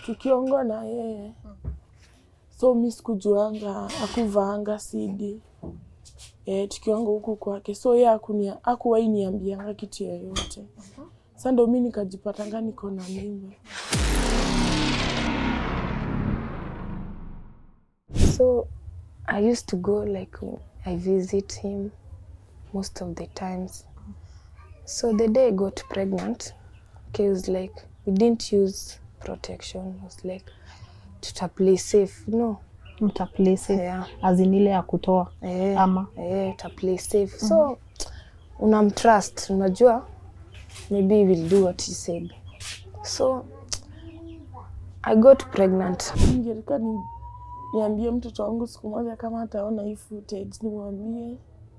tukiongo na yeye so mi sikujuanga akuvaanga sidi e, tukiongo huku kwake so ye akunia akuwai niambianga kitu yoyote sa ndo mi nikajipatanga niko na mimba So I used to go like I visit him most of the times. So the day I got pregnant, okay, it was like we didn't use protection. It was like to play safe, no. mtaplay safe Yeah. azin ile ya kutoa Eh, ama eh, to play safe. So unamtrust, unajua maybe he will do what he said. So I got pregnant. ningetaka ni, niambie mtoto wangu siku moja kama ataona hii footage nimwambie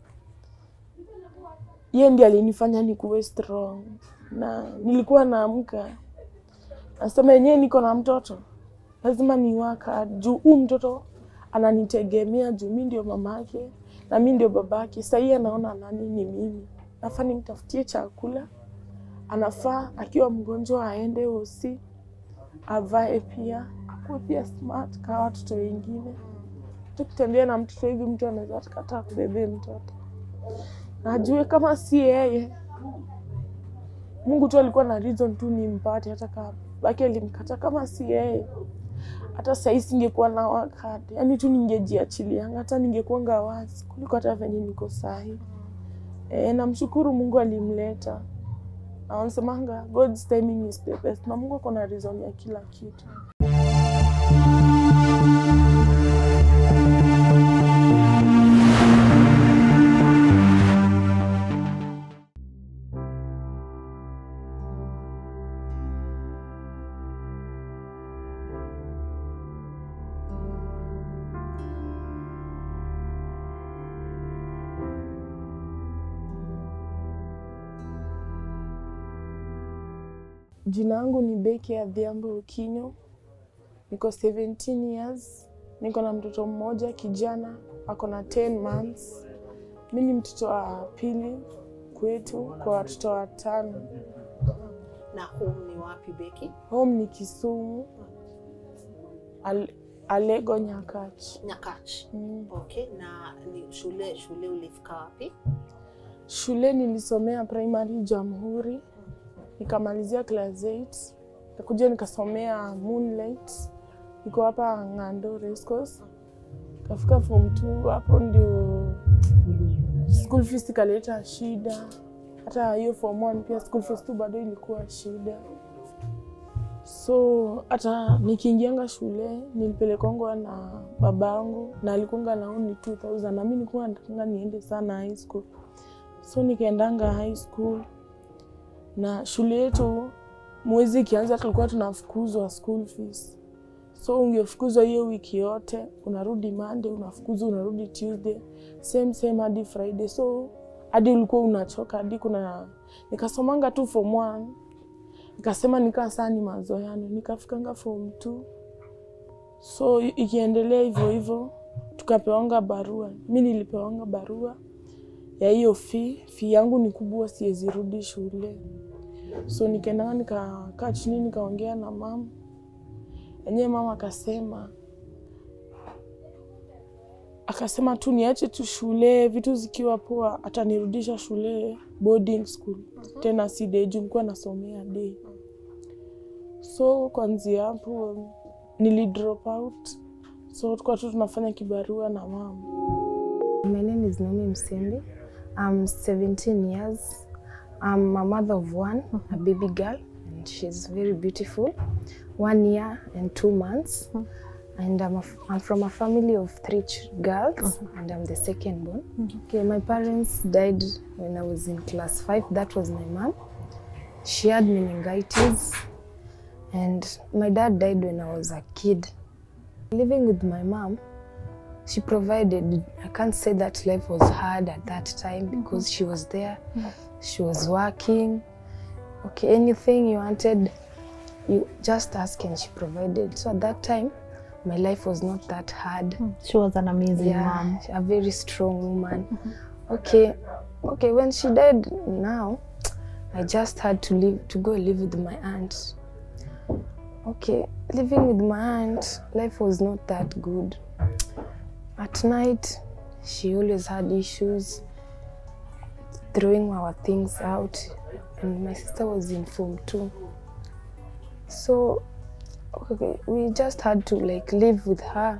ye ndi alinifanya nikuwe strong na nilikuwa naamka nasema yenyewe niko na mtoto lazima niwaka juu huu mtoto ananitegemea juu mi ndio mamake na mi ndio babake sahii anaona nani ni mimi nafaa nimtafutie chakula anafaa akiwa mgonjwa aende hosi avae pia akuwe pia smart kama watoto wengine. Tukitembea na mtoto hivi, mtu anaweza kataa kubebea mtoto, na ajue kama si yeye, Mungu tu alikuwa na reason tu nimpate, hata kama baki alimkata, kama si yeye hata sahii singekuwa na wakati, yani tu ningejiachilianga, hata ningekuanga wazi kuliko hata venye niko sahi. E, namshukuru Mungu alimleta na wanasemanga God's timing is the best, na Mungu ako na reason ya kila kitu. Jina yangu ni Becky Adhiambo Okinyo, niko 17 years, niko na mtoto mmoja kijana ako na 10 months. Mi ni mtoto wa pili kwetu kwa watoto watano. Na home ni wapi Beki? Home ni Kisumu, Al Alego Nyakach. Nyakach. Mm. Okay, na ni shule shule ulifika wapi? Shule nilisomea primary Jamhuri, nikamalizia class 8 nikakuja nikasomea Moonlight, iko hapa Ng'ando Racecourse. Kafika form 2 hapo ndio school fees ikaleta shida. Hata hiyo form 1 pia school fees tu bado ilikuwa shida, so hata nikiingianga shule nilipelekongwa na babangu na alikuanga na only 2000 na mimi nilikuwa nataka niende sana high school so nikaendanga high school na shule yetu mwezi ikianza tulikuwa tunafukuzwa school fees so ungefukuzwa hiyo wiki yote unarudi Monday unafukuzwa unarudi Tuesday same same hadi Friday so hadi ulikuwa unachoka hadi kuna nikasomanga tu form 1 nikasema nikaa saa ni mazoeano nikafikanga form 2 so i- ikiendelea hivyo hivyo tukapewanga barua mi nilipewanga barua ya hiyo fee. Fee yangu ni kubwa, siwezi rudi shule, so nikaendanga nikakaa chini nikaongea na mama enyewe. Mama akasema akasema tu niache tu shule, vitu zikiwa poa atanirudisha shule boarding school, tena si day juu nilikuwa nasomea day. So kwanzia hapo nili drop out, so tulikuwa tu tunafanya kibarua na mama. My name is Naomi Msembi. I'm 17 years. I'm a mother of one, a baby girl, and she's very beautiful. One year and two months. And I'm, a f I'm from a family of three ch- girls, and I'm the second born. Okay, my parents died when I was in class five. That was my mom. She had meningitis, and my dad died when I was a kid. Living with my mom, she provided i can't say that life was hard at that time because she was there she was working okay anything you wanted you just ask and she provided so at that time my life was not that hard she was an amazing yeah mom a very strong woman okay okay when she died now i just had to leave to go live with my aunt okay, living with my aunt, life was not that good. At night, she always had issues throwing our things out, and my sister was in form too. So, okay, we just had to like live with her,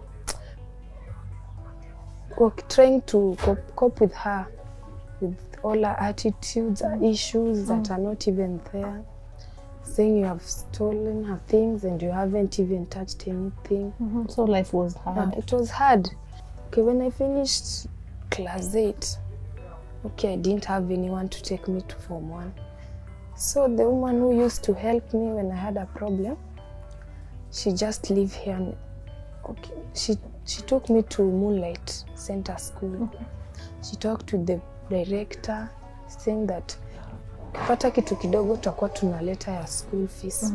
work, trying to cope, cope with her, with all her attitudes, her issues that are not even there saying you have stolen her things and you haven't even touched anything. Mhm. So life was Yeah, hard. it was hard. Okay, when I finished class 8, okay, I didn't have anyone to take me to Form 1. So the woman who used to help me when I had a problem, she just lived here. And, okay, she, she took me to Moonlight Center School. She talked to the director saying that ukipata kitu kidogo tutakuwa tunaleta ya school fees.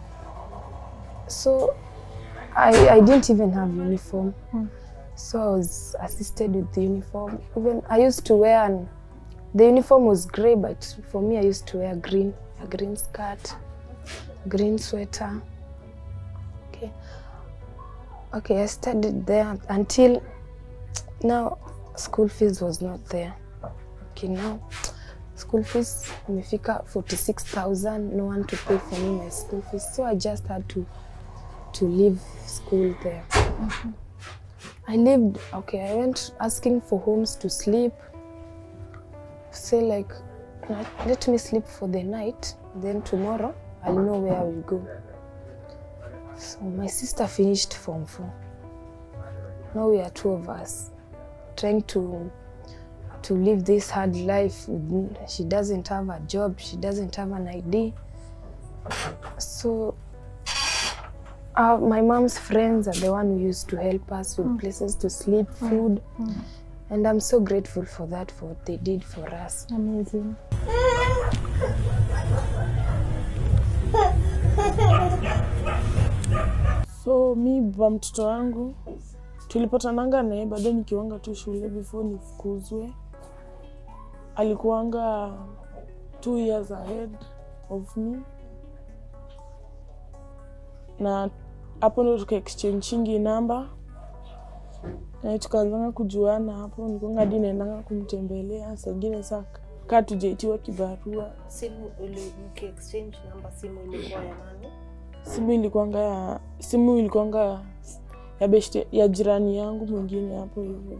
So I, I didn't even have uniform. So I was assisted with the uniform. Even I used to wear an, the uniform was grey, but for me I used to wear green, a green skirt, green sweater. Okay. Okay, I studied there until now school fees was not there. Okay, now school fees imefika 46,000, no one to pay for me my school fees. So I just had to to leave school there. I lived, okay, I went asking for homes to sleep. Say like, "Let- let me sleep for the night, then tomorrow I'll know where I will go. So my sister finished Form 4. Now we are two of us trying to to live this hard life. with- She doesn't have a job, she doesn't have an ID. So uh, my mom's friends are the one who used to help us with places to sleep, food, and I'm so grateful for that for what they did for us. Amazing. So mi baba mtoto wangu tulipatananga naye bado nikiwanga tu shule before nifukuzwe. Alikuwanga two years ahead of me, na hapo ndo tuka exchange namba na tukaanzanga kujuana hapo. Nikuanga hadi naendanga kumtembelea saa ingine saa kaa tujaitiwa kibarua. Simu ili mki exchange namba, simu ilikuwa ya nani? simu ilikuanga ya simu ilikuanga ya beshte, ya jirani yangu mwingine hapo hivyo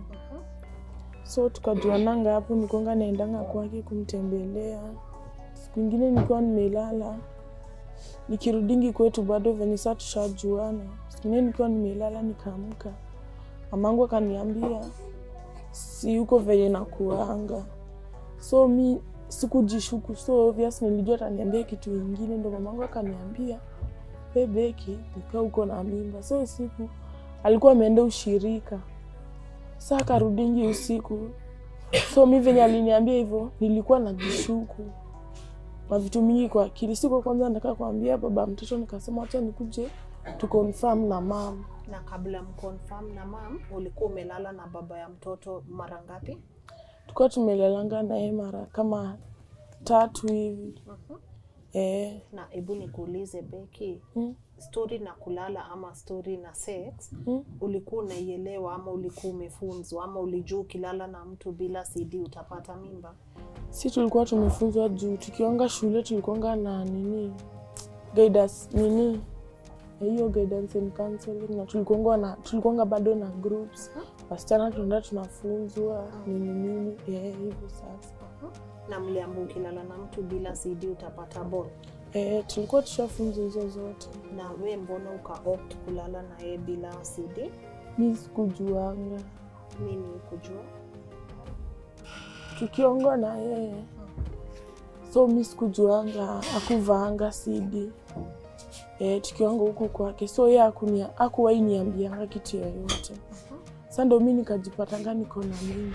so tukajuananga hapo nikuanga naendanga kwake kumtembelea siku ingine nikiwa nimelala nikirudingi kwetu bado venye saa tushajuana siku ingine nikiwa nimelala nikaamka mamangu akaniambia si huko venye nakuanga so mi sikujishuku so obvious nilijua ataniambia kitu ingine ndo mamangu akaniambia we Beki nikaa uko na mimba. So usiku alikuwa ameenda ushirika, sa akarudingi usiku. So mi venye aliniambia hivyo, nilikuwa najishuku mavitu mingi kwa akili. Siku kwanza nataka kuambia baba mtoto, nikasema wacha nikuje tu confirm na mama. Na kabla mconfirm na mam, ulikuwa umelala na baba ya mtoto mara ngapi? Tulikuwa tumelelanga naye mara kama tatu hivi eh. Na hebu nikuulize Beki, Mm. stori na kulala ama stori na sex Mm. ulikuwa unaielewa ama ulikuwa umefunzwa ama ulijua ukilala na mtu bila CD utapata mimba? si tulikuwa tumefunzwa juu tukiwanga shule tulikuwanga na nini guidance nini hiyo guidance and counseling na tulikuwanga na tulikuwanga bado na groups wasichana tunaenda tunafunzwa nini nini eh, hivyo sasa Na mliambiwa ukilala na mtu bila CD utapata ball. eh, tulikuwa tushafunzwa hizo zote Na we mbona uka opt kulala na yeye bila CD? mi sikujuanga Nini kujua? tukiongwa na yeye so mi sikujuanga akuvaanga cd e, tukiwanga huku kwake so ye akunia- akuwahi niambianga kitu yoyote sa ndo mi nikajipatanga niko na mimi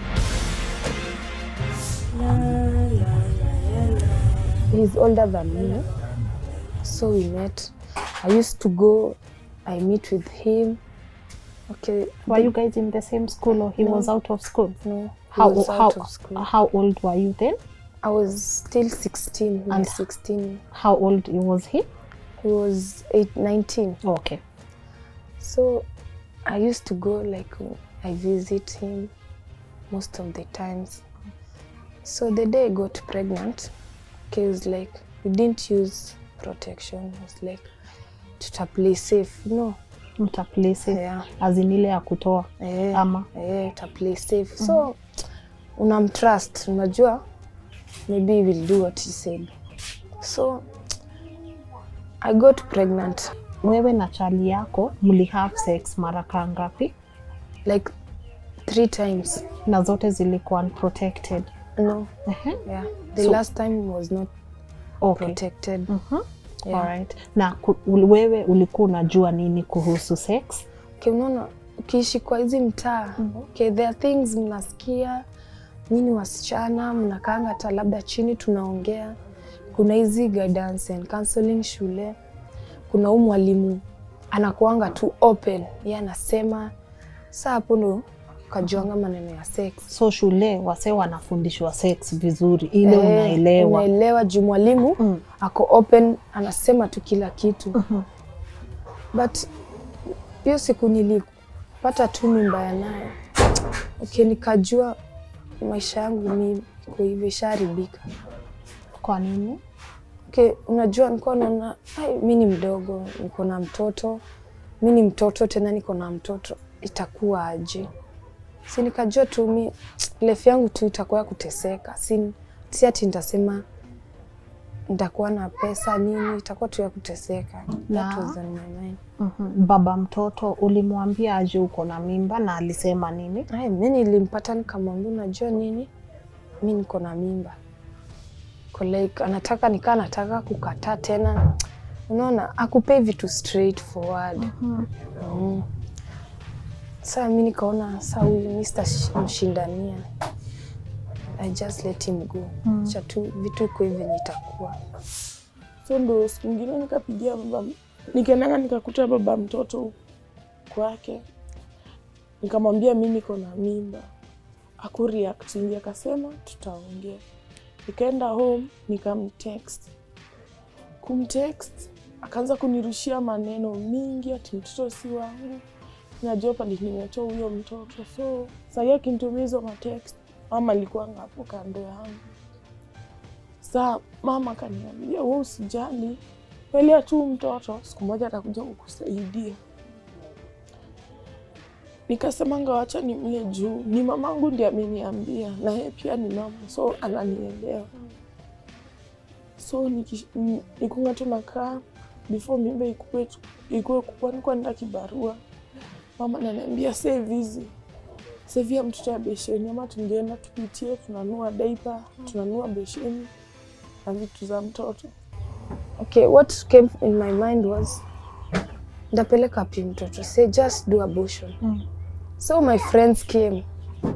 He's older than me, so we met. I used to go, I meet with him. Okay, Were you guys in the same school or he No. was out of school? no, he How was how out of school. how old were you then? I was still 16, my And- 16. How old was he? he was eight, 19 Okay. So I used to go like I visit him most of the times. So the day I got pregnant, he was like, we didn't use protection. It was like, tuta play safe. No, Mtaplace yeah, azin ile ya kutoa eh, ama eh, tuta play safe. So unamtrust, unajua maybe he will do what he said. So I got pregnant wewe na chali yako mli have sex mara kaa ngapi like three times. na zote zilikuwa unprotected? No, Ehe. yeah. The So- last time was not Okay. protected. Mhm. Yeah. Alright. Na ku, wewe ulikuwa unajua nini kuhusu sex? Okay, unaona ukiishi kwa hizi mtaa okay, there are things mnasikia nyini wasichana mnakaanga hata labda chini tunaongea. Kuna hizi guidance and counseling shule, kuna huu mwalimu anakuanga tu open, yeye anasema saa hapo ndo ukajuanga maneno ya sex. So shule wase wanafundishwa sex vizuri ile Eh, unaelewa. unaelewa juu mwalimu Mm. ako open anasema tu kila kitu but hiyo siku nilipata tu mimba ya naye okay, nikajua maisha yangu ni iko hivi ishaharibika. Kwa nini? Okay, unajua nilikuwa naona "Ai, mi ni mdogo, niko na mtoto, mi ni mtoto tena niko na mtoto, itakuwa aje? Si nikajua tu mi life yangu tu itakuwa ya kuteseka, si, si ati nitasema nitakuwa na pesa nini, itakuwa tu ya kuteseka. That Na- was on my mind. Mhm. Baba mtoto ulimwambia aje uko na mimba na alisema nini? Ai, mi nilimpata nikamwambia, unajua nini, mi niko na mimba Ko like anataka nikaa anataka kukataa tena, unaona akupei vitu straight forward mm. Saa mi nikaona saa huyu mi sitamshindania, I just let him go mm. cha tu vitu iko hivi venye itakuwa So ndo siku ingine nikapigia baba, nikaendanga nikakuta baba mtoto kwake, nikamwambia mi niko na mimba. Akureactingi, akasema tutaongea. Nikaenda home nikamtext, kumtext akaanza kunirushia maneno mingi, ati mtoto si wangu, najua pali nimetoa huyo mtoto. So sahii akinitumia hizo matext, mama alikuwa hapo kando yangu Saa mama akaniambia, wewe usijali, pelea tu mtoto, siku moja atakuja kukusaidia. Nikasemanga wacha nimle juu, ni mamangu ndiye ameniambia, na yeye pia ni mama, so ananielewa. So niki- ni- nikunga tu nakaa before mimba ikue ikue kukua, nikuwa nenda kibarua, mama ananiambia save hizi sevia mtoto ya besheni, ama tungeenda tupitie, tunanua daipa, tunanua besheni na vitu za mtoto. Okay, what came in my mind was ndapeleka wapi mtoto? Say just do abortion. Mm. So my friends came.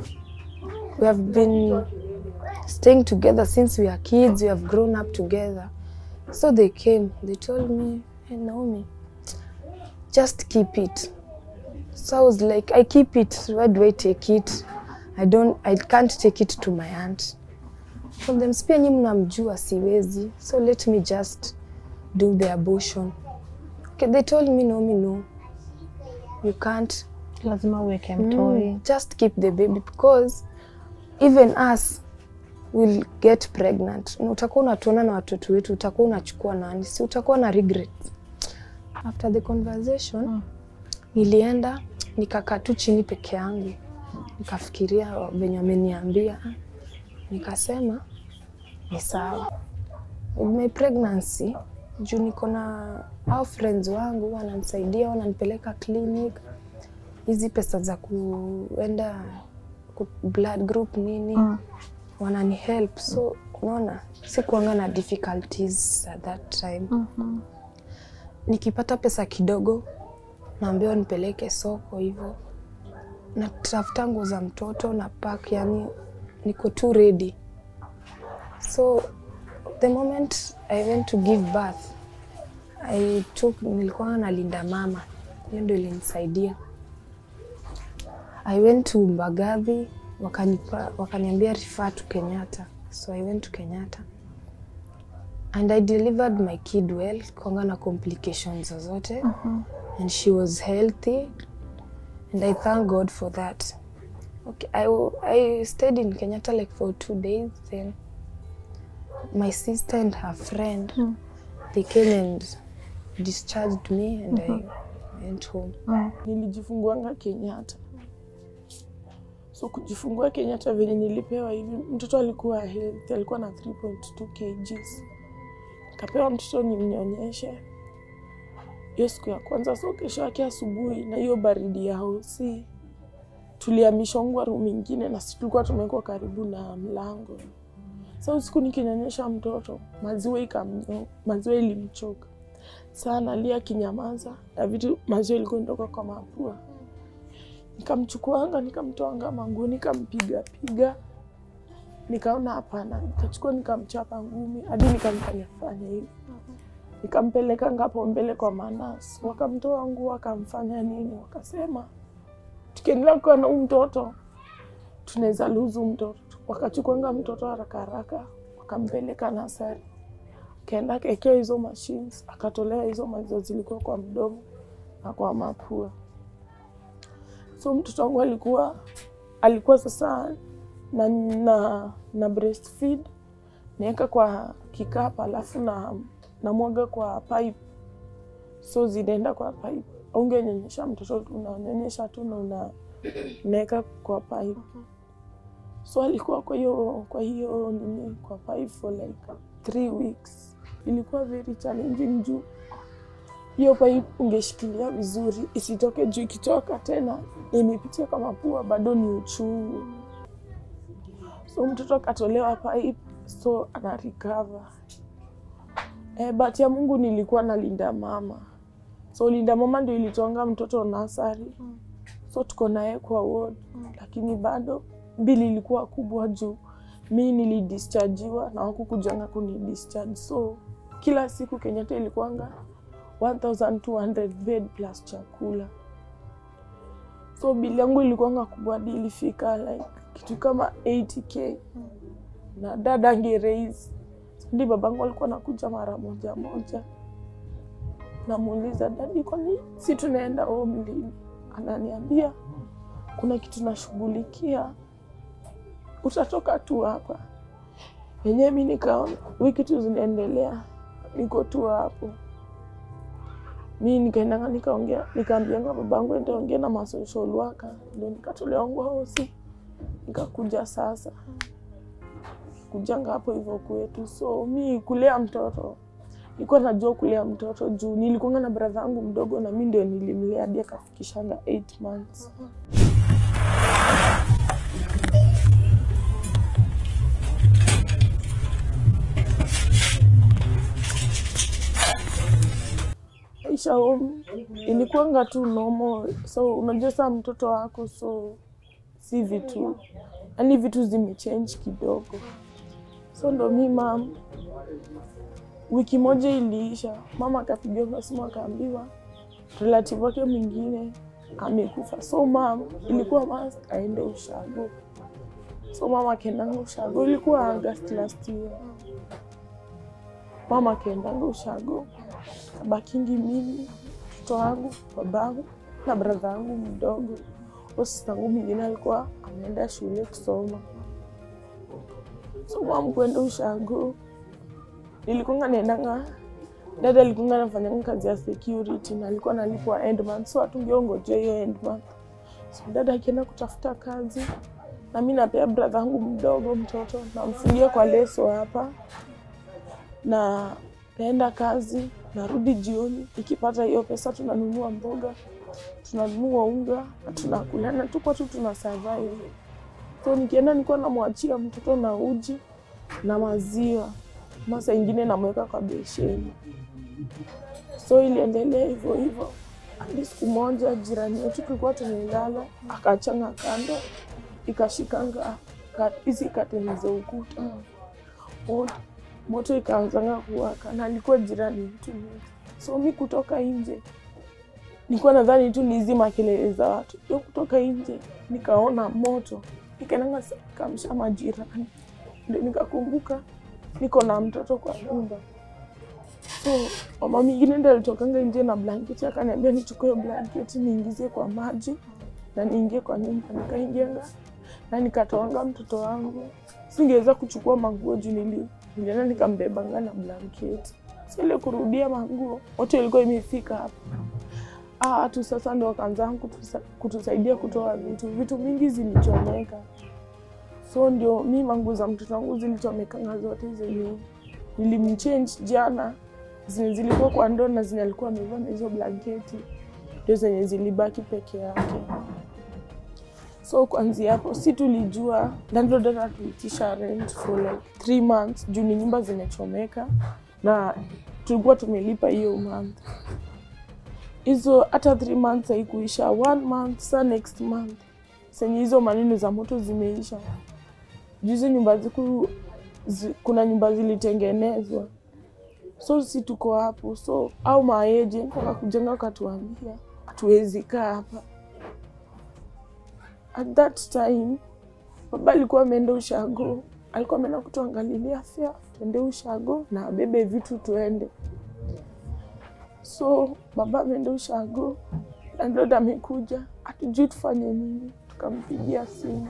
We have been staying together since we are kids. We have grown up together. So they came. They told me, "Hey Naomi, just keep it." So I was like, "I keep it. Why do I take it? I don't. I can't take it to my aunt." From them, pia nyinyi mnamjua siwezi. So let me just do the abortion. Okay, they told me, Naomi, no, you can't. Lazima uweke mtoi. Mm, just keep the baby because even us will get pregnant. Na utakuwa unatuona na watoto wetu, utakuwa unachukua nani? Si utakuwa na regret. After the conversation Mm. nilienda nikakaa tu chini peke yangu, nikafikiria venye wameniambia, nikasema ni sawa. With my pregnancy juu niko na au friends wangu wananisaidia, wananipeleka clinic hizi pesa za kuenda ku blood group nini Mm. wanani help so unaona sikuanga na difficulties at that time Mhm. nikipata pesa kidogo naambiwa nipeleke soko hivyo natafuta nguo za mtoto na pack yani niko tu ready so the moment i went to give birth i took nilikuwa nalinda mama hiyo ndio ilinisaidia I went to Mbagathi wakanipa wakaniambia refer to Kenyatta. So I went to Kenyatta. and I delivered my kid well, kwanga na complications zozote and she was healthy and I thank God for that. Okay, I, w- I stayed in Kenyatta like for two days then my sister and her friend they came and discharged me and I went home. Nilijifunguanga Kenyatta. So kujifungua Kenyatta venye nilipewa hivi, mtoto alikuwa healthy, alikuwa na 3.2 kgs. Kapewa mtoto nimnyonyeshe hiyo siku ya kwanza. So kesho yake asubuhi, na hiyo baridi ya hosi, tulihamishwa room ingine, na sisi tulikuwa tumewekwa karibu na mlango. So usiku nikinyonyesha mtoto, maziwa ikamnyo, maziwa ilimchoka sana, alia akinyamaza na vitu, maziwa ilikuwa inatoka kwa mapua. Nikamchukuanga, nikamtoanga manguo, nikampiga piga, nikaona hapana, nikachukua nikamchapa ngumi hadi nikamfanya fanya hivi, nikampeleka ngapo mbele kwa manasi, wakamtoa nguo, wakamfanya nini, wakasema tukiendelea kuwa na huu mtoto tunaweza luzu mtoto. Wakachukuanga mtoto haraka haraka, wakampeleka nasari, akaenda akaekewa hizo machines, akatolewa hizo maziwa zilikuwa kwa mdomo na kwa mapua. So mtoto wangu alikuwa alikuwa sasa na, na, na breastfeed naweka kwa kikapu alafu na namwaga kwa pipe, so zinaenda kwa pipe. Ungenyonyesha mtoto tu, unanyonyesha tu na una naweka kwa pipe. So alikuwa kwa hiyo kwa hiyo nini kwa pipe for like three weeks. Ilikuwa very challenging juu hiyo pipe ungeshikilia vizuri isitoke juu, ikitoka tena na imepitia kwa mapua bado ni uchungu. So mtoto akatolewa pipe, so ana recover. Eh, bahati ya Mungu nilikuwa na linda mama, so linda mama ndio ilitoanga mtoto nasari, so tuko naye kwa ward, lakini bado bili ilikuwa kubwa juu mi nilidischargiwa na wakukujanga kunidischarge, so kila siku Kenyatta ilikuanga 1200 bed plus chakula, so bili yangu ilikuanga kubwa hadi ilifika like kitu kama 80k na dada ange raise ndi babangu alikuwa nakuja mara moja moja, namuuliza dadi, kwani si tunaenda home lini? Ananiambia kuna kitu nashughulikia, utatoka tu hapa. Yenyewe mi nikaona wiki tu zinaendelea, niko tu hapo. Mi nikaendanga nikaongea, nikaambianga babangu nitaongea na masocial worker, ndo nikatolewa hosi, nikakuja sasa kujanga hapo hivyo kwetu. So mi kulea mtoto nilikuwa najua kulea mtoto juu nilikuanga na bradha yangu mdogo, na mi ndio nilimlea hadi akafikishanga 8 months. Maisha home ilikuanga tu normal, so unajua saa mtoto wako, so si vitu yani vitu zimechange kidogo. So ndo mi mam, wiki moja iliisha, mama akapigiwa simu akaambiwa relative wake mwingine amekufa. So mam, ilikuwa must aende ushago. So mama akaendanga ushago, ilikuwa August last year. Mama akaendanga ushago, kabakingi mimi, mtoto wangu, babangu na bradha yangu mdogo. Huyo sista yangu mwingine alikuwa ameenda shule kusoma so mam kwenda ushago nilikunga naendanga dada alikunga nafanyanga kazi ya security na alikuwa nalipwa end month so hatungeongojea hiyo end month so dada akienda kutafuta kazi na mi napea brother yangu mdogo mtoto namfungia kwa leso hapa na naenda kazi narudi jioni ikipata hiyo pesa tunanunua mboga tunanunua unga na tunakula na tuko tu tuna survive so nikienda nilikuwa namwachia mtoto na uji na maziwa, masa ingine namweka kwa besheni. So iliendelea hivyo hivyo hadi siku moja jirani yetu tulikuwa tumelala, akachanga kando, ikashikanga ka- hizi kateni za ukuta moto, moto ikaanzanga kuwaka, na alikuwa jirani yetu mmoja. So mi kutoka nje nilikuwa nadhani tu ni hizi makelele za watu. Yo kutoka nje nikaona moto, nikaendanga kamsha majirani, ndio nikakumbuka niko na mtoto kwa nyumba. So mama mwingine ndo alitokanga nje na blanketi akaniambia nichukue blanketi niingizie kwa maji na niingie kwa nyumba. Nikaingianga na nikatoanga mtoto wangu, singeweza kuchukua manguo juu nili nilienda nikambebanga na blanketi. So ile kurudia manguo wote ilikuwa imefika hapa Ah, watu sasa ndo wakaanza kutusa, kutusaidia kutoa vitu. Vitu mingi zilichomeka, so ndio mi manguo za mtoto wangu zilichomekanga zote zenye nilimchange jana, zenye zilikuwa kwa ndoo na zenye alikuwa amevaa na hizo blanketi ndio zenye zilibaki peke yake. So kuanzia hapo si tulijua landlord anatuitisha rent for like three months juu ni nyumba zimechomeka na tulikuwa tumelipa hiyo month hizo hata three months haikuisha, one month sa next month senye hizo maneno za moto zimeisha. Juzi nyumba ziku zi, kuna nyumba zilitengenezwa, so si tuko hapo, so au maagent wakakujenga wakatuambia hatuwezi kaa hapa. At that time baba alikuwa ameenda ushago, alikuwa ameenda kutuangalilia fea, tuende ushago na abebe vitu tuende so baba ameenda ushago, landlord amekuja, hatujui tufanye nini. Tukampigia simu,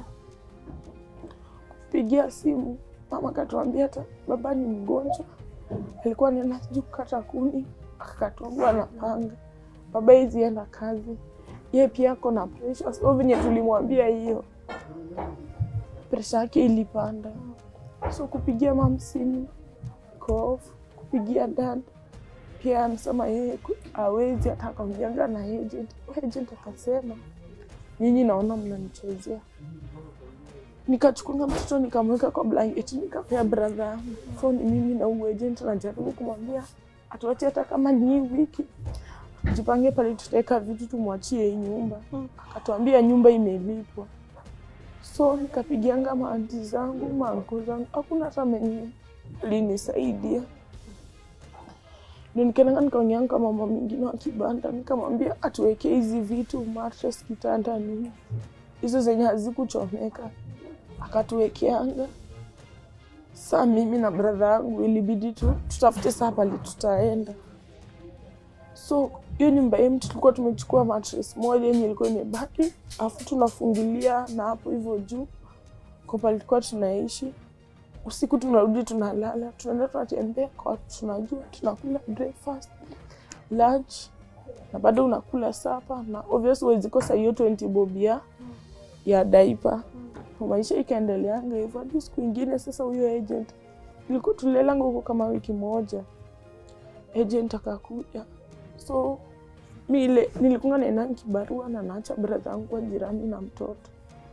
kupigia simu, mama akatuambia hata baba ni mgonjwa, alikuwa anaenda sijui kukata kuni, akakatwagwa na panga. Baba hizi enda kazi, ye pia ako na presha, so venye tulimwambia hiyo presha yake ilipanda, so kupigia mam simu iko off, kupigia dad pia anasema yeye ku- hawezi hata akaongeanga na agent. Agent akasema nyinyi naona mnanichezea. Nikachukua mtoto nikamweka kwa blanketi nikapea brother yangu. So ni mimi na huyu agent najaribu kumwambia atuache hata kama ni hii wiki jipange pale tutaweka vitu tumwachie hii nyumba. Akatuambia nyumba imelipwa. So nikapigianga maanti zangu maanko zangu, hakuna hata mwenye alinisaidia ndio nikaenda nikaongea kama mama mwingine wa kibanda, nikamwambia atuwekee hizi vitu mattress, kitanda, nini hizo zenye hazikuchomeka, akatuwekeanga. Saa mimi na bradha yangu ilibidi tu tutafute saa pale tutaenda. So hiyo nyumba yetu tulikuwa tumechukua mattress moja yenye ilikuwa imebaki, alafu tunafungilia na hapo hivyo juu kwa pale tulikuwa tunaishi usiku tunarudi tunalala, tunaenda tunatembea kwa watu tunajua, tunakula breakfast, lunch na bado unakula sapa, na obviously huwezi kosa hiyo 20 bob ya ya daipa. Maisha ikaendeleanga hivyo hadi siku ingine. Sasa huyo agent ilikuwa tulilelanga huko kama wiki moja, agent akakuja, so mi ile nilikuwa naenda kibarua na naacha brother yangu kwa jirani na mtoto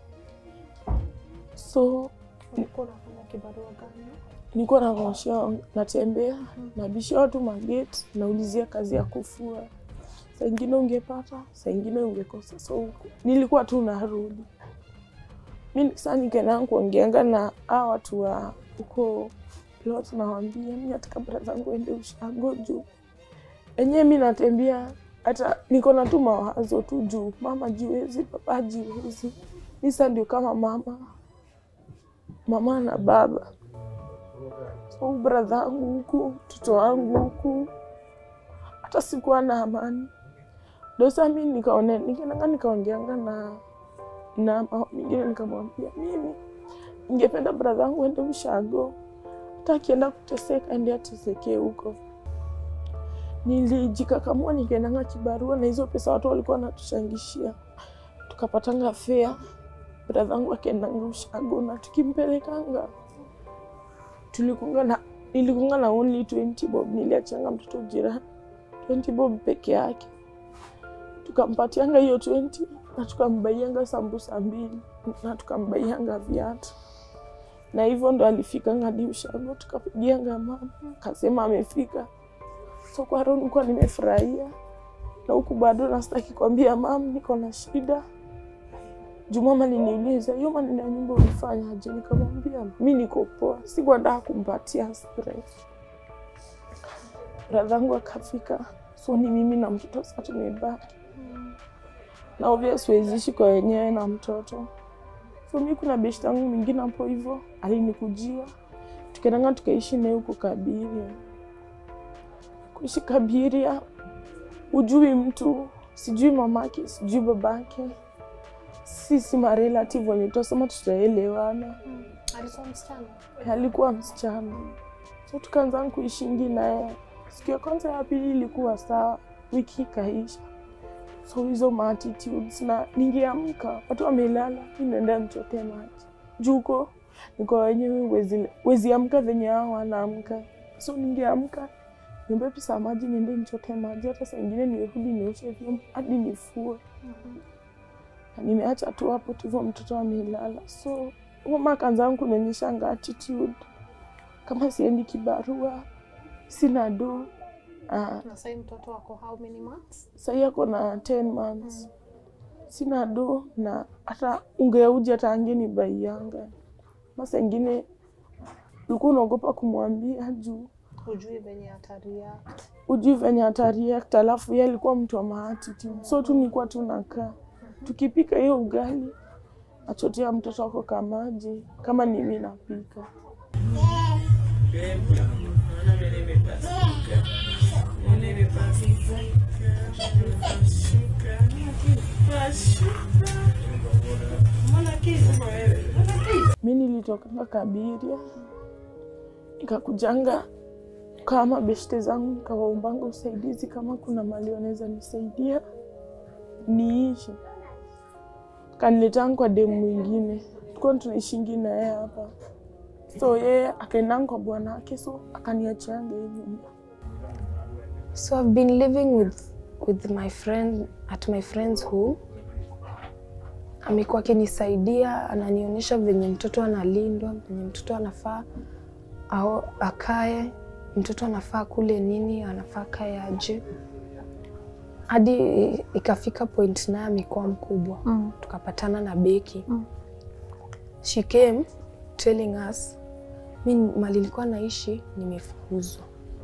so Ulikuwa unafanya kibarua gani? nilikuwa naosha natembea nabishia watu mageti naulizia kazi ya kufua saa ingine ungepata saa ingine ungekosa so nilikuwa tu narudi mi saa nikaenda kuongeanga na a watu wa huko plot nawambia mi nataka bra zangu ende ushago juu enyewe mi natembea hata niko na tu mawazo tu juu mama jiwezi baba jiwezi mi sa ndio kama mama mama na baba so bradha wangu huku mtoto wangu huku hata sikuwa na amani dosa mi nikaone nikaenanga nikaongeanga na na mama mingine nikamwambia mimi ningependa bradha wangu ende ushago hata akienda kuteseka ende atesekee huko nilijikakamua nikaendanga kibarua na hizo pesa watu walikuwa wanatushangishia tukapatanga fea bradhangu akiendanga ushago na tukimpelekanga tulikunga na nilikunga na only 20 bob niliachanga mtoto jirani 20 bob peke yake tukampatianga hiyo 20 na tukambaianga sambusa mbili na tukambaianga viatu na hivyo ndo alifikanga hadi ushago tukapigianga mama akasema amefika so kwa roho nilikuwa nimefurahia na huku bado nastaki kuambia mam niko na shida juu mama aliniuliza hiyo maneno ya nyumba ulifanyaje nikamwambia mi niko poa sikuandaa kumpatia stress bradhangu akafika so ni mimi na mtoto sa tumebaki na obvious weziishi kwa wenyewe na mtoto so mi kuna beshti yangu mwingine hapo hivyo alinikujia tukaendanga tukaishi naye huko kabiria kuishi Kabiria, ujui mtu, sijui mamake, sijui babake, sisi marelative wenye tutasema tutaelewana. Alikuwa msichana. Alikuwa msichana, so tukaanza kuishingi naye. Siku ya kwanza ya pili ilikuwa sawa, wiki ikaisha. So hizo ma attitudes na ningeamka watu wamelala, mi naenda nichote maji juko niko wenyewe, wezi, wezi amka venye hao wanaamka. So ningeamka niombe pesa maji niende nichote maji, hata saa ingine nirudi nioshe vyombo hadi nifue. Na nimeacha tu hapo tu hivyo, mtoto amelala. So mama akaanza kunionyeshanga attitude kama siendi kibarua, sina do. Ah, Na sasa hivi mtoto wako how many months? sahii ako na 10 months sina do na hata ungeuja hata angeni bai yanga masa ingine ulikuwa unaogopa kumwambia juu Hujui venye hatari yake. ujui venye atariact alafu ye alikuwa mtu wa maatitude so tu nilikuwa tu nakaa tukipika hiyo ugali achotea mtoto wako kamaji kama ni mimi napika mi nilitokanga Kabiria nikakujanga kama beshte zangu nikawaombanga usaidizi kama kuna mali wanaweza nisaidia niishi. Kaniletanga kwa demu mwingine, tulikuwa tunaishingi na yeye hapa, so yeye akaendanga kwa bwana wake, so akaniachianga hii nyumba. So I've been living with with my friend at my friend's home. Amekuwa akinisaidia, ananionyesha venye mtoto analindwa, venye mtoto anafaa au akae, mtoto anafaa kule nini, anafaa kae aje, hadi ikafika point naye amekuwa mkubwa Mm. tukapatana na Beki Mm. she came telling us mi mali nilikuwa naishi nimefukuzwa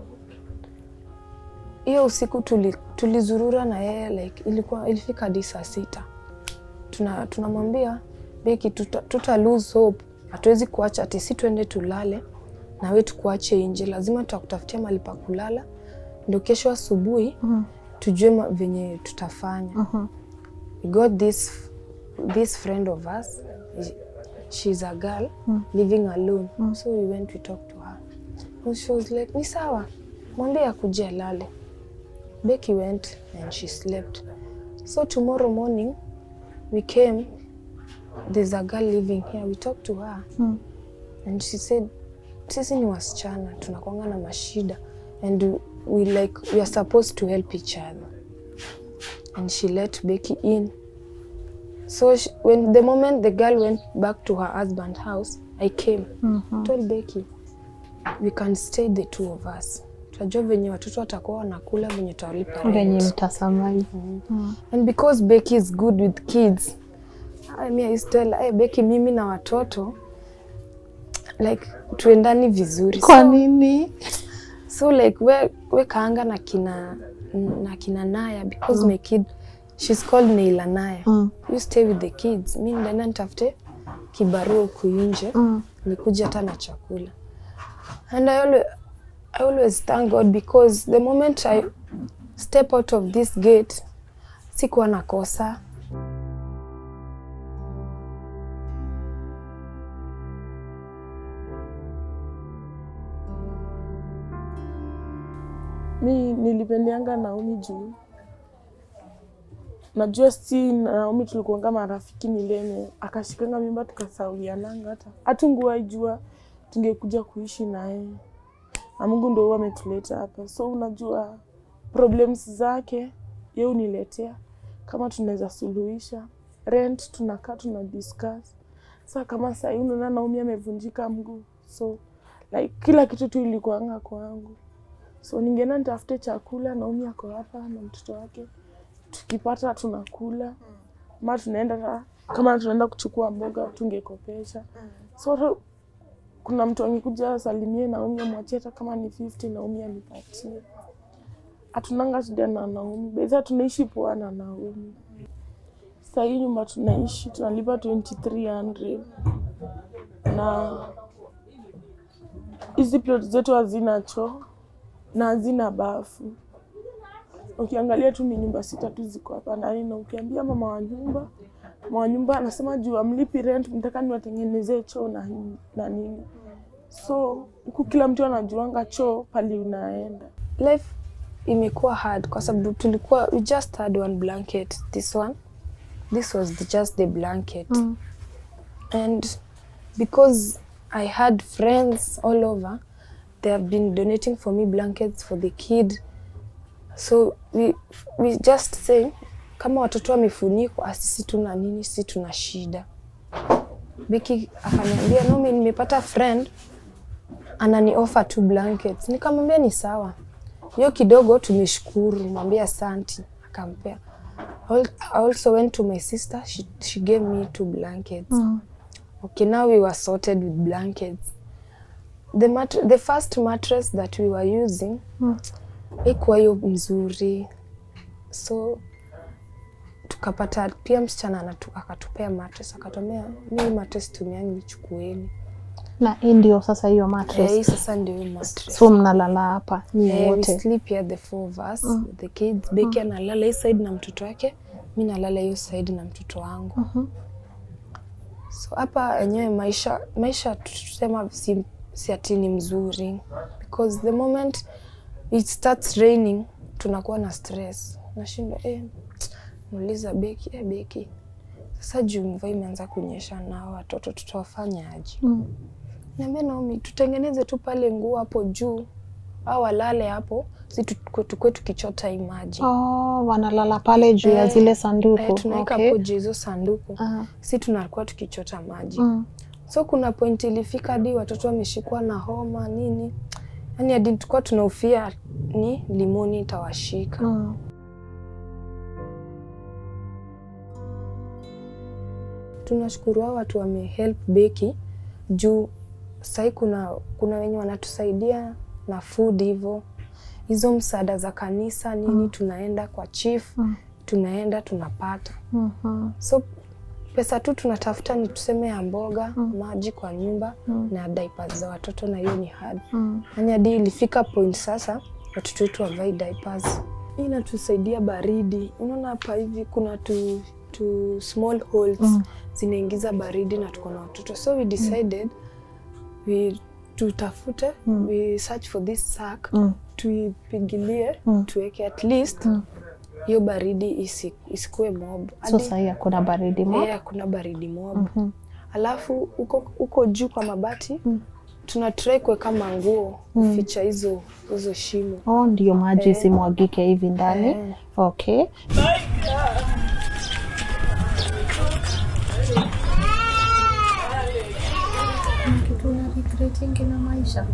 hiyo usiku tuli, tulizurura na yeye like ilikuwa ilifika hadi saa sita tuna tunamwambia Beki tuta, tuta lose hope hatuwezi kuacha ati si tuende tulale na we tukuache nje lazima tutakutafutia mahali pa kulala ndio kesho asubuhi Mhm. tujue ma- venye tutafanya Mhm. we got this this friend of us she's a girl living alone so we went we talked to her and she was like ni sawa mwambie akuje alale Becky went and she slept so tomorrow morning we came there's a girl living here we talked to her Mm. and she said sisi ni wasichana tunakwanga na mashida and we like we are supposed to help each other and she let Becky in so she, when the moment the girl went back to her husband's house I came Mhm. told Becky we can stay the two of us tutajua venye watoto watakuwa wanakula venye tutawalipa venye rent. mtasamai and because Becky is good with kids I mean, I used to tell hey, Becky mimi na watoto like tuendani vizuri kwa so, nini so like we, we kaanga na kina na kina Naya because my kid she's called Neila Naya Mm. you stay with the kids mi ndaenda nitafute kibarua huku nje Mm. nikuja hata na chakula and I always, I always thank God because the moment I step out of this gate sikuwa nakosa mi nilipendeanga Naomi juu najua si na Naomi tulikuanga marafiki milele, akashikanga mimba tukasawiananga, hata hatunguwahi jua tungekuja kuishi naye, na Mungu ndo huwa ametuleta hapa. So unajua problems zake ye uniletea kama tunaweza suluhisha. Rent tunakaa tuna discuss. Sa kama sahii unaona Naomi amevunjika mguu, so like kila kitu tu ilikuanga kwangu so ningeenda nitafute chakula. Naomi ako hapa na mtoto wake, tukipata tunakula, ma tunaenda ta- kama tunaenda kuchukua mboga tungekopesha. So hata kuna mtu angekuja asalimie Naomi amwachie hata kama ni 50 Naomi anipatie. Hatunanga shida na Naomi, beza tunaishi poa na Naomi. Sasa hii nyumba tunaishi tunalipa 2300 na hizi plot zetu hazina choo na hazina bafu. Ukiangalia tu ni nyumba sita tu ziko hapa ndani, na ukiambia mama wa nyumba, mama wa nyumba anasema juu amlipi rent, mtaka niwatengenezee choo na, na nini. So huku kila mtu anajuanga choo pali unaenda. life imekuwa hard kwa sababu tulikuwa we just had one blanket this one this was the, just the blanket Mm. and because i had friends all over they have been donating for me blankets for the kid so we, we just say kama watoto wamefunikwa ah, sisi tuna nini sisi tuna shida Beki akaniambia Nomi, nimepata friend anani offer two blankets. Nikamwambia ni sawa, hiyo kidogo tumeshukuru, mwambia asanti, akampea. I al- I also went to my sister, she, she gave me two blankets. Mm. Okay, now we were sorted with blankets. The, mat the first mattress that we were using Mm. ikuwa hiyo mzuri, so tukapata pia msichana anatu, akatupea mattress, akatuambia mi mattress tumiani, nichukueni. na hii ndio sasa hiyo Eh, mattress hii sasa ndio hiyo mattress. so mnalala hapa nyie Eh, we wote sleep here the four of us with the kids. Beki analala hii side na mtoto wake, mi nalala hiyo side na mtoto wangu. Mhm. So hapa enyewe maisha maisha tusema si, si ati ni mzuri because the moment it starts raining tunakuwa na stress. Nashinda eh, muuliza Beki, eh, Beki sasa juu mvua imeanza kunyesha na hawa watoto tutawafanya aje? Mm. Niambia Naomi, tutengeneze tu pale nguo hapo juu au walale hapo, si tukue tukue tukichota hii maji Oh, wanalala pale juu ya Eh, zile sanduku eh, tunaweka okay. hapo juu hizo sanduku Ah, si tunakuwa tukichota maji mm. so kuna point ilifika hadi watoto wameshikwa na homa nini, yani hadi tulikuwa tunahofia ni limoni itawashika. Mm. Tunashukuru hao watu wamehelp Beki juu sahii kuna kuna wenye wanatusaidia na food hivyo hizo msaada za kanisa nini, tunaenda kwa chief Mm. tunaenda tunapata Mhm. so pesa tu tunatafuta ni tuseme ya mboga maji kwa nyumba Mm. na diapers za watoto, na hiyo ni hard. Mm. Yani hadi ilifika point sasa watoto wetu wavai diapers. Hii inatusaidia baridi. Unaona hapa hivi kuna tu, tu small holes Mm. zinaingiza baridi na tuko na watoto, so we decided we tutafute Mm. we search for this sack Mm. tuipigilie Mm. tuweke at least Mm. hiyo baridi isi, isikuwe mob so Hadi- sahii hakuna baridi mo Eh, hakuna baridi mob Mhm. alafu huko huko juu kwa mabati Mm. tuna try kuweka manguo kuficha hizo hizo shimo oh ndio maji Eh. isimwagike hivi ndani Eh. okay kitu una regretingi na maisha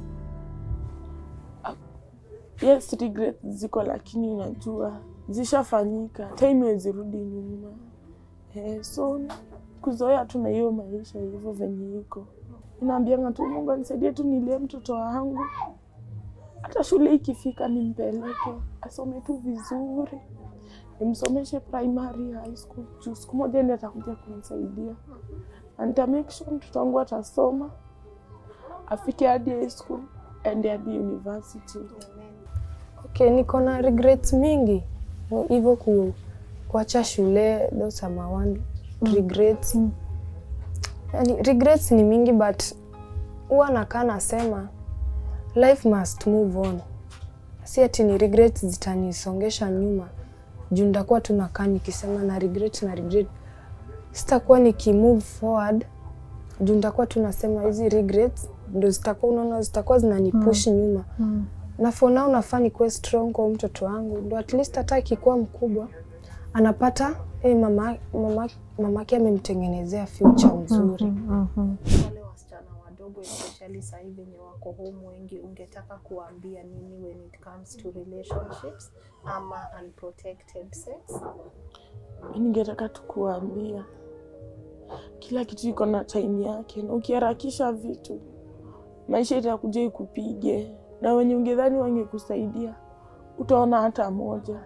Yes, regret ziko lakini unajua zishafanyika, time wezirudi nyuma. Eh, so kuzoea tu na hiyo maisha hivyo venye iko. Inaambianga tu Mungu anisaidie tu nilie mtoto wangu, hata shule ikifika nimpeleke asome tu vizuri, nimsomeshe primary, high school, juu siku moja ndiye atakuja kunisaidia na nita make sure mtoto wangu atasoma afike hadi high school ende hadi university. okay niko na regrets mingi hivyo ku, kuacha shule those are my one regrets Mm. yani regrets ni mingi but huwa nakaa nasema life must move on si ati ni regrets zitanisongesha nyuma juu nitakuwa tu nakaa nikisema na regret na regret sitakuwa nikimove forward juu nitakuwa tu nasema hizi regrets ndo zitakuwa unaona zitakuwa zinanipush nyuma Mm. na for now nafaa nikuwe strong kwa huyu mtoto wangu ndo at least hata akikuwa mkubwa anapata hey, mama mama mamake amemtengenezea future mzuri Mhm. wale wasichana wadogo especially sasa hivi wenye wako home wengi, ungetaka kuwaambia nini when it comes to relationships ama unprotected sex? ningetaka tu kuwaambia kila kitu iko na time yake, na ukiharakisha vitu maisha itakuja ikupige, na wenye ungedhani wangekusaidia utaona hata moja.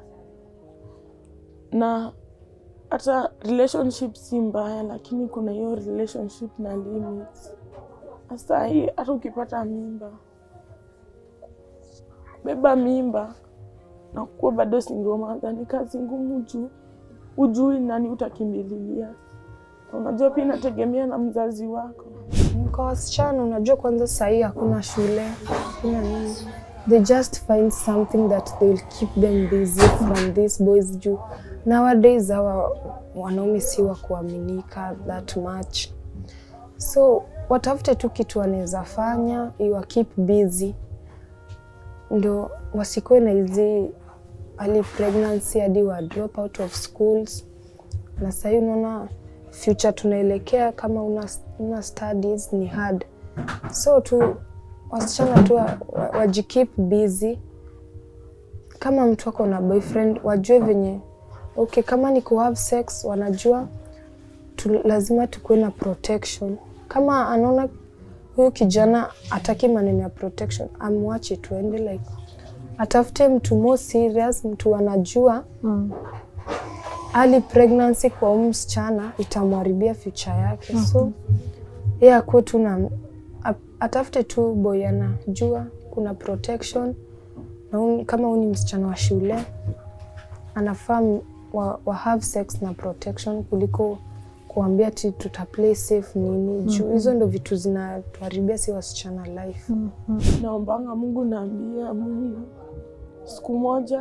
Na hata relationship si mbaya, lakini kuna hiyo relationship na limits. Sasa hii hata ukipata mimba beba mimba na kuwa bado single mother ni kazi ngumu juu ujui nani utakimbililia. Na Unajua pia inategemea na mzazi wako. Kwa wasichana unajua, kwanza sahii hakuna shule, hakuna nini, they just find something that they will keep them busy from these boys juu nowadays hawa wanaume si wa kuaminika that much, so watafute tu kitu wanaweza fanya iwa keep busy, ndo wasikuwe na hizi early pregnancy hadi wa drop out of schools. Na sahii unaona future tunaelekea, kama una, una studies ni hard, so tu wasichana tu wa- wa- wajikeep busy. Kama mtu ako na boyfriend wajue venye okay, kama ni ku have sex wanajua tu, lazima tukuwe na protection. Kama anaona huyu kijana ataki maneno ya protection, amwache tuende, like atafute mtu more serious, mtu anajua Mm. early pregnancy kwa huyu msichana itamharibia future yake, so yeye akuwe tu na a- atafute tu boy anajua kuna protection na huyu- kama huyu ni msichana wa shule anafaa m- wa, wa have sex na protection kuliko kuambia ti tuta play safe nini juu hizo ndo vitu zinatuharibia si wasichana life. Naombanga Mungu, naambia Mungu siku moja,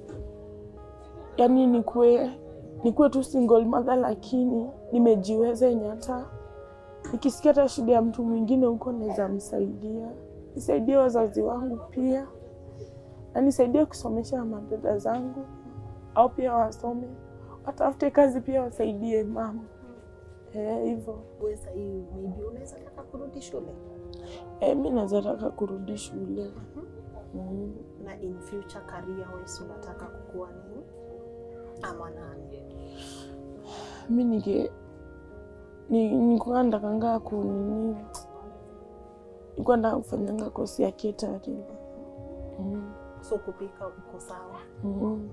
yani nikuwe nikuwe tu single mother, lakini nimejiweza yenye hata nikisikia hata shida ya mtu mwingine huko naweza msaidia, nisaidie wazazi wangu pia, na nisaidie kusomesha madada zangu, au pia wasome, watafute kazi pia, wasaidie mama eh, hivyo Wewe sasa hii maybe unaweza taka kurudi shule eh, mi naweza taka kurudi shule mm. na in future career wise unataka kukua nini ama nani? mi nike ni- nikuwa ndakanga kunini nikuwa ndaka kufanyanga kosi ya catering mm. So kupika uko sawa? mm.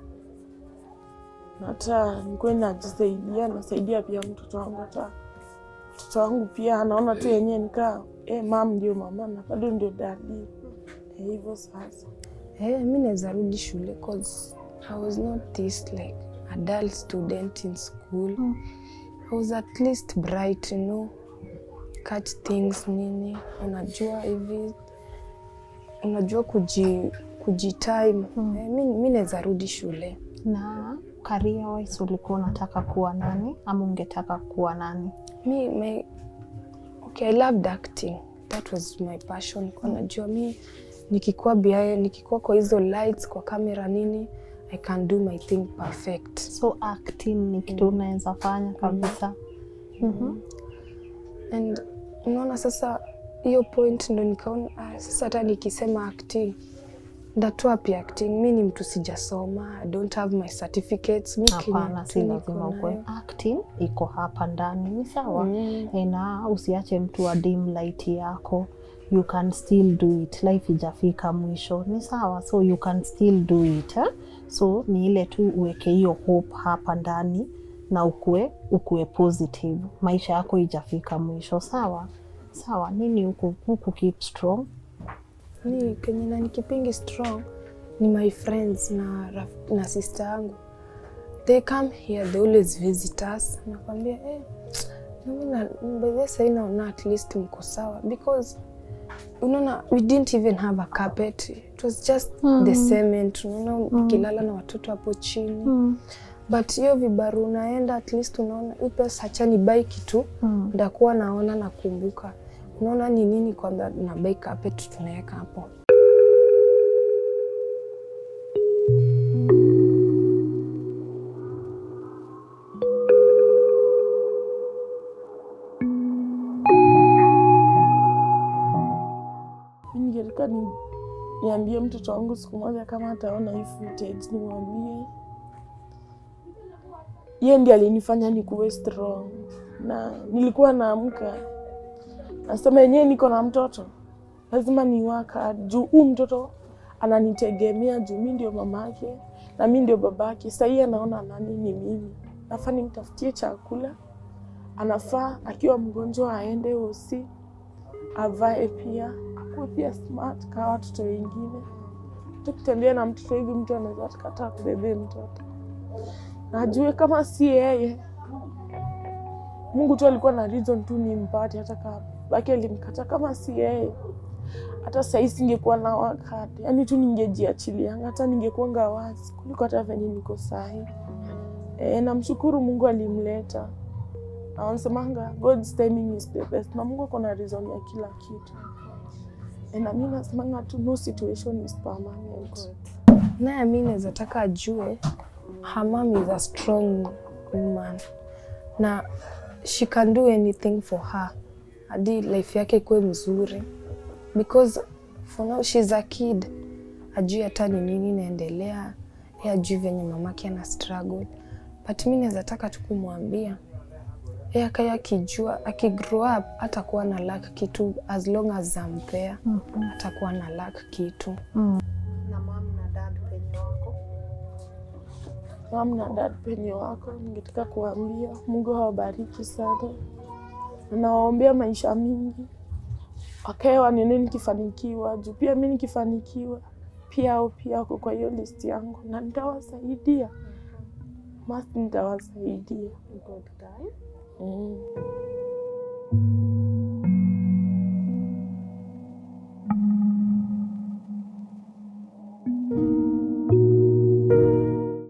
na hata nikuwa najisaidia nasaidia pia mtoto wangu hata mtoto wangu pia anaona tu yenyewe nikaa eh, mam ndio mama na bado ndio dadi Eh, hivyo sasa Eh, mi naweza rudi shule cause I was not this like adult student in school. I was at least bright, you know, catch things nini, unajua hivi, unajua kuji kujitime. Eh, mi, mi naweza rudi shule. Na career wise ulikuwa unataka kuwa nani ama ungetaka kuwa nani? Mi, my, okay, I loved acting. That was my passion. Kwa najua mi nikikuwa behind, nikikuwa kwa hizo lights, kwa kamera nini, I can do my thing perfect. So acting ni kitu unaweza fanya kabisa. Mhm. and unaona sasa hiyo point ndo nikaona ah, sasa hata nikisema acting ndatoa pia acting mi ni mtu sijasoma I don't have my certificates mi Kenya Hapana, tu si niko lazima ukwe. nayo. Acting iko hapa ndani, ni sawa Mm. Eh, na usiache mtu wa dim light yako you can still do it life ijafika mwisho ni sawa so you can still do it eh? so ni ile tu uweke hiyo hope hapa ndani na ukue ukue positive maisha yako ijafika mwisho sawa sawa nini huku huku keep strong ni kenye na nikipingi strong ni my friends na, raf- na sister yangu they come here they always visit us nakwambia eh, mimi na- by the sahii naona at least mko sawa because unaona we didn't even have a carpet it was just the cement unaona ukilala na watoto hapo chini but hiyo vibaru unaenda at least unaona hii pesa hacha ni bai kitu Mm. ndakuwa naona nakumbuka unaona ni nini kwamba na bai carpet tunaweka hapo mi ningetaka ni, niambie mtoto wangu siku moja kama ataona hii footage nimwambie ye ndi alinifanya nikuwe strong na nilikuwa naamka nasema yenyewe niko na mtoto lazima niwaka juu huu mtoto ananitegemea juu mi ndio mamake na mi ndio babake sahii anaona nani ni mimi nafaa nimtafutie chakula anafaa akiwa mgonjwa aende hosi avae pia akuwe pia smart kama watoto wengine hata kutembea na mtoto hivi, mtu anaweza kataa kubebea mtoto, na ajue kama si yeye, Mungu tu alikuwa na reason tu nimpate, hata kama baki alimkata, kama si yeye hata sahii singekuwa na wakati, yaani tu ningejiachilianga, hata ningekuanga wazi kuliko hata venye niko sahii. E, namshukuru Mungu alimleta, na wanasemanga God's timing is the best, na Mungu ako na reason ya kila kitu. E, na mi nasemanga tu no situation is permanent. naye mi naweza taka ajue her mom is a strong woman na she can do anything for her hadi life yake ikuwe mzuri because for now she's a kid ajui hata ni nini inaendelea ye ajui venye mamake ana struggle but mi naweza taka tu kumwambia ye akaya akijua akigrow up hatakuwa na lack kitu as long as zampea hatakuwa na lack kitu na mam na dad penye wako Mam na dad penye wako, ningetaka kuambia Mungu awabariki sana, na nawaombea maisha mingi, wakae wanene nikifanikiwa, juu pia mi nikifanikiwa pia au pia wako kwa hiyo list yangu, na nitawasaidia, must nitawasaidia good guy mm.